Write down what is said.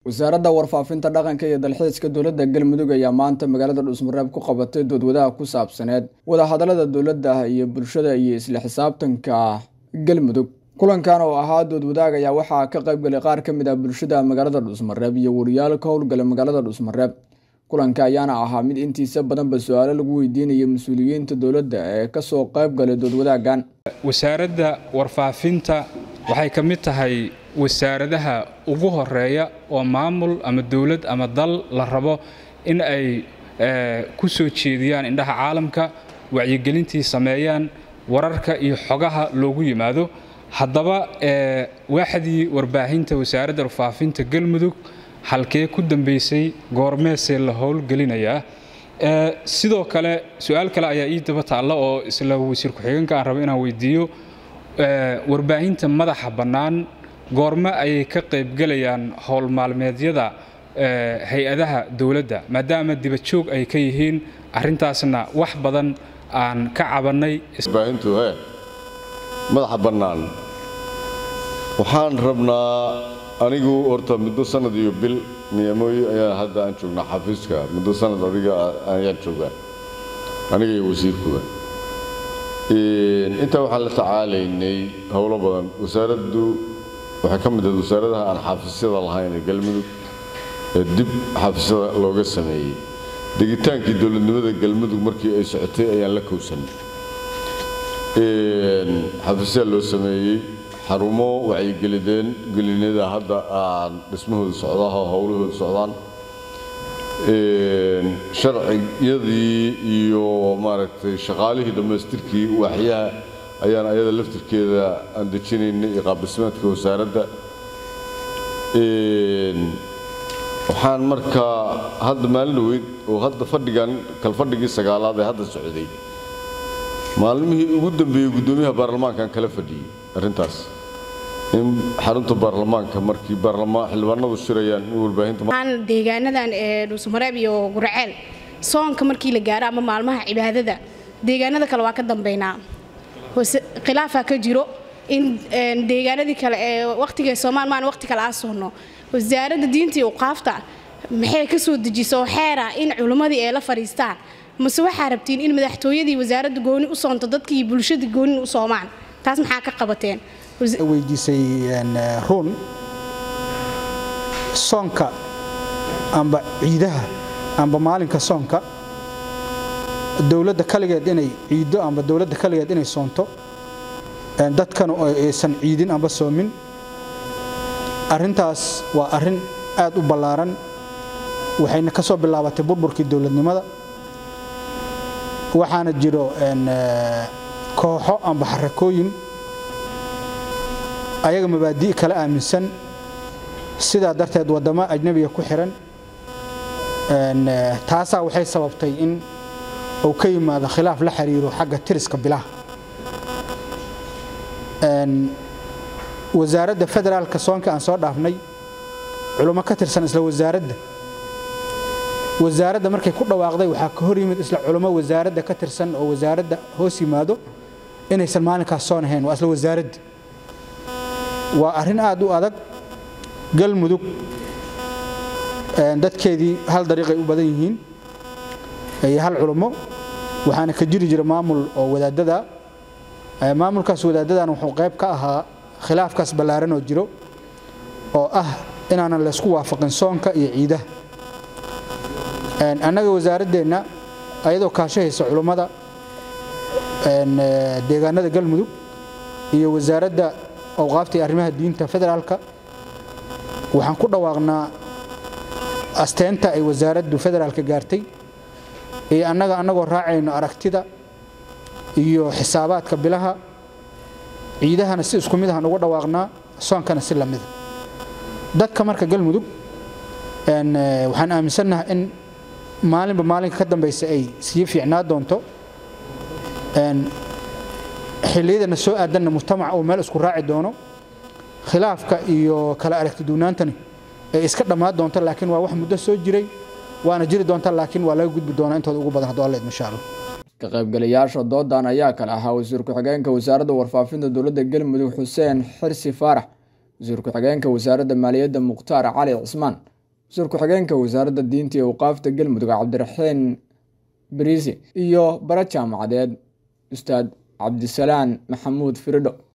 wasaaradda warfaafinta dhaqanka iyo dalxiiska dowladda galmudug ayaa maanta magaalada dhuusmareeb ku qabatay doodwadaha ku saabsaneed wadahadalada dowladda iyo bulshada iyo isla xisaabtanka galmudug kulankan oo ahaa doodwadaag ayaa waxaa ka qaybgalay qaar ka mid ah bulshada magaalada dhuusmareeb iyo wariyaal ka howlgala magaalada dhuusmareeb kulanka ayaana ahaa mid intiisa badanba su-aalo lagu weydiinaya mas-uuliyiinta dowladda ee kasoo qaybgalay doodwadaagan wasaaradda warfaafinta waxay ka mid tahay wasaaradaha ugu horeeya oo maamul ama dowlad ama dal la rabo in ay ku soo jeediyaan indhaha caalamka wacyigelintii sameeyaan wararka iyo xogaha loogu yimaado haddaba waaxdii warbaahinta wasaaradda warfaafinta galmudug halkee ku dambeysay goormeesee la howlgelinayaa sidoo kale su-aal kale ayaa ii daba taalla oo isla wasiir ku-xigeenka aan rabo inaan weydiiyo warbaahinta madaxa bannaan goorme ayay ka qaybgelayaan howl maalmeedyada hay-adaha dowladda maadaama dibajoog ay ka yihiin arrintaasna wax badan aan ka cabannay warbaahintu he madaxa bannaan waxaan rabnaa anigu horta muddo sanad iyo bil niyamooyi ayaa hadda aan joognaa xafiiska muddo sanad adiga ayaan joogaa aniga iyo wasiirkuba intaa waxaan la tacaalaynay howlo badan wasaaraddu waxay ka mid ahayd wasaaradaha aan xafiisyada lahayn ee galmudug ee dib xafiisyada looga sameeyey degitaankii dowladnimada galmudug markii ay socotay ayaan la kowsanay xafiisyaa loo sameeyey xarumo wacyigelideen gelinada hadda aan dhismahooda socdaha howlahooda socdaan sharciyadii iyo maaragtay shaqaalihii dhammaystirkii waaxyaha ayaan ayada laftirkeeda aan dejinaynay iyo qaabdhismeedka wasaaradda waxaan markaa hadda maalin dhaweyd oo hadda fadhigan kalfadhigii sagaalaad ee hadda socday maalmihii ugu dambeeyey guddoomiyaha baarlamaankaan kala fadhiyey arrintaas in xarunta baarlamaanka markii xildhibaanadu shirayaan in warbaahinta deegaanadan ee dhuusmareeb iyo gurceel soonka markii la gaaro ama maalmaha cibaadada deegaanada kale waa ka dambeynaa khilaafaa ka jiro in deegaanadii kale ee waqtiga soomaal maan waqti kale aa soono wasaaradda diinta iyo uqaafta maxay ka soo dejiso oo xeera in culimmadii ay la fadhiistaan mase waxaa rabtiin in madaxtooyadii wasaaradda gooni u soonto dadkii bulshada gooni u soomaan taas maxaa ka qabateen weydiisay ruun soonka amba ciidaha amba maalinka soonka dowladda kaligeed inay ciiddo amba dowladda kaligeed inay soonto dadkana aysan ciidin amba soomin arrintaas waa arrin aad u ballaaran waxayna ka soo bilaabatay burburkii dowladnimada waxaana jiro kooxo amba xarakooyin ayaga mabaadi' kala aaminsan sidaa darteed waddamo ajnabiga ku xihan taasaa waxay sababtay in uu ka yimaado khilaaf la xiriiro xagga tiriska bilaha wasaaradda federaalka soonka aan soo dhaafnay culummo ka tirsan isla wasaaradda wasaaradda markay ku dhawaaqday waxaa ka hor yimid isla culummo wasaaradda ka tirsan oo wasaaradda hoos yimaado inaysan maalinkaas soon ahayn waa isla wasaaradda waa arrin aad u adag galmudug dadkeedii hal dariiqay u badan yihiin iyo hal culummo waxaana ka jiri jira maamul oo wadaadada maamulkaas wadaadadan wuxuu qayb ka ahaa khilaafkaas ballaaran oo jiro oo ah inaanan laysku waafaqin soonka iyo ciidaha annaga wasaaraddeenna ayadoo kaashahaysa culummada deegaanada galmudug iyo wasaaradda awqaafta iyo arrimaha diinta federaalka waxaan ku dhawaaqnaa asteenta ay wasaaraddu federaalka gaartay iyo annaga annagoo raacayno aragtida iyo xisaabaadka bilaha ciidahana si isku mid ahaan uga dhawaaqnaa soonkana si la mida dadka marka galmudug waxaan aaminsannahay in maalinba maalinka ka dambaysa ay sii fiicnaa doonto xilliyadana soo aadanna mujtamaca uu meel isku raaci doono khilaafka iyo kala aragtiduunaantani ay iska dhammaan doonto laakiin waa wax muddo soo jiray waana jiri doonta laakiin waa laga gudbi doonaa intooda ugu badan hadduu alla idmo insha allah ka qaybgalayaasha doodan ayaa kale ahaa wasiir ku-xigeenka wasaaradda warfaafinta dowladda galmudug xuseen xirsi faarax wasiir ku-xigeenka wasaaradda maaliyadda mukhtaar cali cismaan wasiir ku-xigeenka wasaaradda diinta iyo awqaafta galmudug cabdiraxiin bariisi iyo bara jaamacadeed ustaad cabdisalaan maxamuud firidho